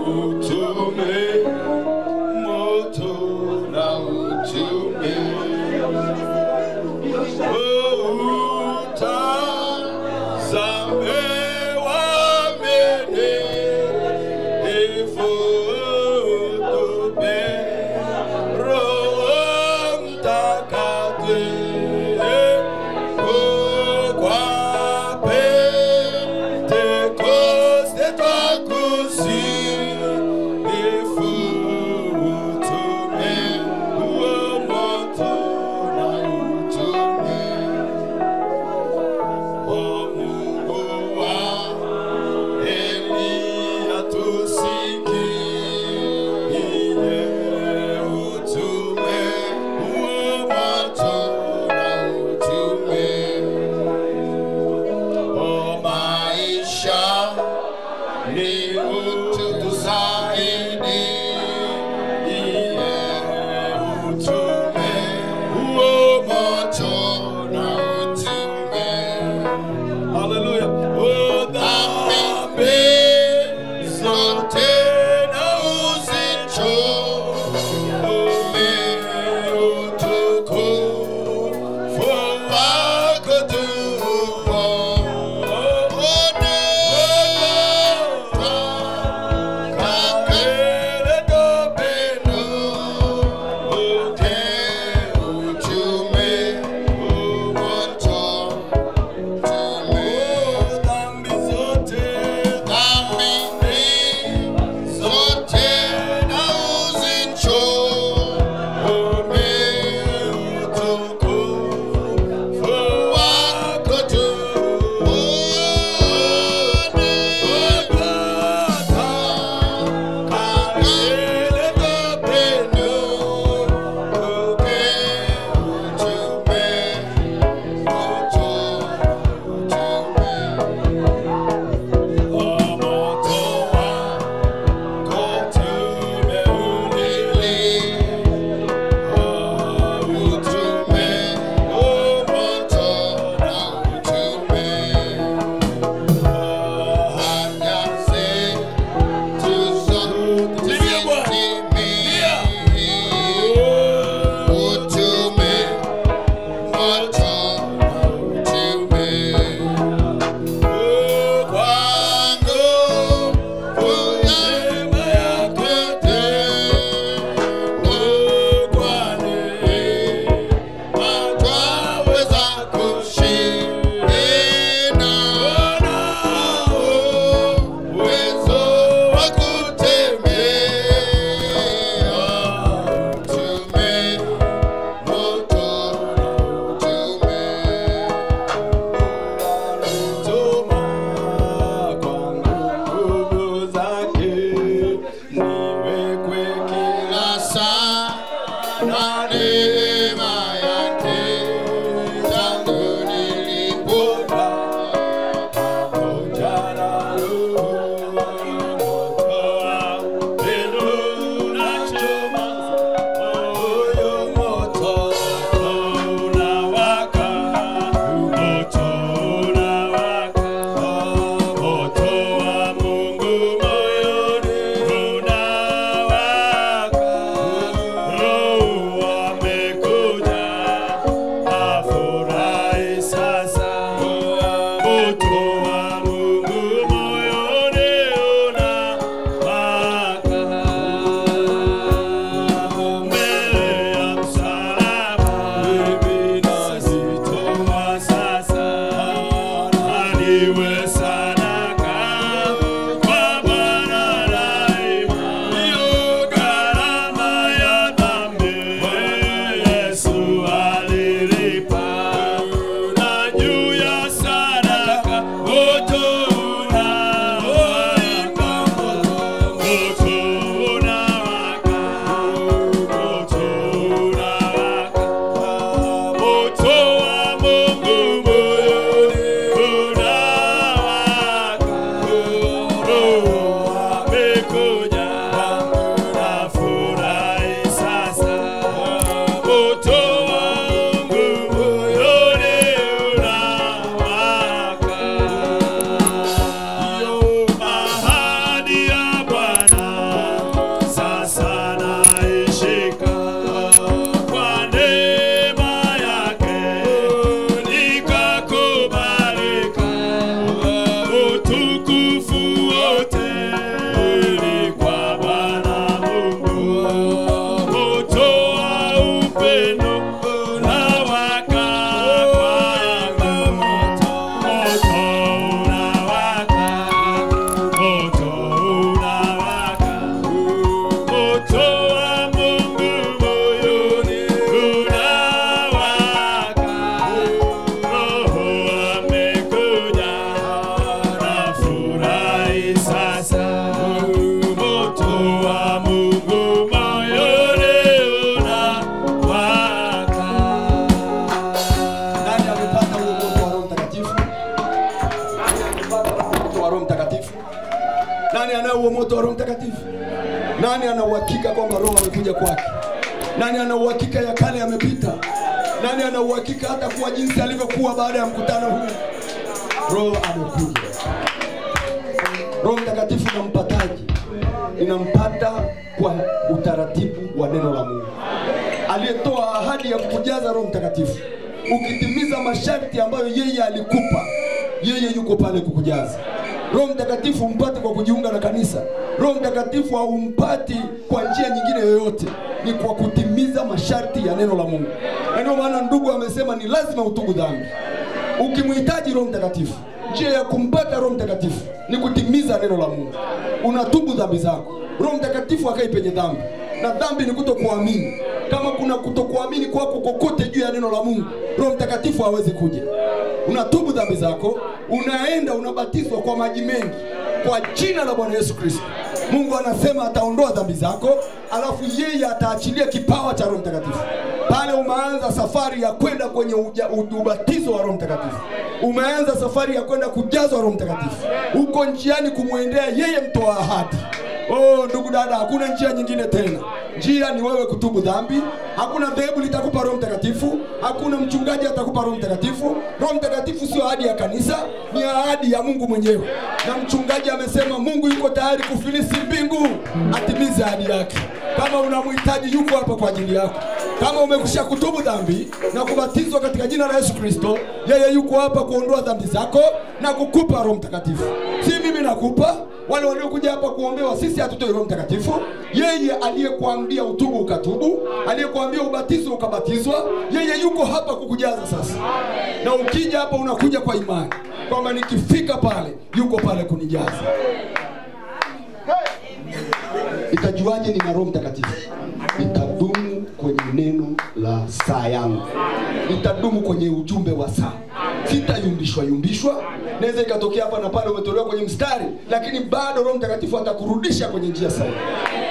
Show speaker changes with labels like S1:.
S1: utume moto na utume utazame wamene ifutume roho mtakatifu kwa Pentekoste twakusifu utume huo moto na utume wa Mungu wa Eliya tusikie
S2: Nani ana uhakika kwamba Roho amekuja kwake? Nani ana uhakika ya kale yamepita? Nani ana uhakika hata kuwa jinsi alivyokuwa baada ya mkutano huu? Roho amekuja. Roho Mtakatifu inampataje? Inampata kwa utaratibu wa neno la Mungu, aliyetoa ahadi ya kukujaza Roho Mtakatifu. Ukitimiza masharti ambayo yeye alikupa, yeye yuko pale kukujaza. Roho Mtakatifu umpate kwa kujiunga na kanisa. Roho Mtakatifu haumpati kwa njia nyingine yoyote, ni kwa kutimiza masharti ya neno la Mungu. Na ndio maana ndugu amesema ni lazima utubu dhambi. Ukimhitaji Roho Mtakatifu, njia ya kumpata Roho Mtakatifu ni kutimiza neno la Mungu. Unatubu dhambi zako, Roho Mtakatifu akai penye dhambi, na dhambi ni kutokuamini. Kama kuna kutokuamini kwako kokote juu ya neno la Mungu, Roho Mtakatifu hawezi kuja. Unatubu dhambi zako, unaenda unabatizwa kwa maji mengi kwa jina la Bwana Yesu Kristo. Mungu anasema ataondoa dhambi zako, alafu yeye ataachilia kipawa cha Roho Mtakatifu. Pale umeanza safari ya kwenda kwenye uja, u- ubatizo wa Roho Mtakatifu, umeanza safari ya kwenda kujazwa Roho Mtakatifu, uko njiani kumwendea yeye mtoa ahadi. Oh, ndugu dada, hakuna njia nyingine tena. Njia ni wewe kutubu dhambi. Hakuna dhehebu litakupa Roho Mtakatifu, hakuna mchungaji atakupa Roho Mtakatifu. Roho Mtakatifu sio ahadi ya kanisa, ni ahadi ya Mungu mwenyewe, na mchungaji amesema Mungu yuko tayari kufilisi mbingu atimize ahadi yake. Kama unamhitaji, yuko hapa kwa ajili yako. Kama umekwisha kutubu dhambi na kubatizwa katika jina la Yesu Kristo, yeye yuko hapa kuondoa dhambi zako na kukupa Roho Mtakatifu. Si mimi nakupa, wale waliokuja hapa kuombewa, sisi hatutoi Roho Mtakatifu. Yeye aliyekuambia utubu ukatubu, aliyekuambia ubatizo ukabatizwa, yeye yuko hapa kukujaza sasa. Na ukija hapa unakuja kwa imani kwamba nikifika pale, yuko pale kunijaza. Itajuaje nina Roho Mtakatifu? Itadumu kwenye neno la saa yangu, itadumu kwenye ujumbe wa saa, sitayumbishwa yumbishwa. Naweza ikatokea hapa na pale umetolewa kwenye mstari, lakini bado Roho Mtakatifu atakurudisha kwenye njia sahihi.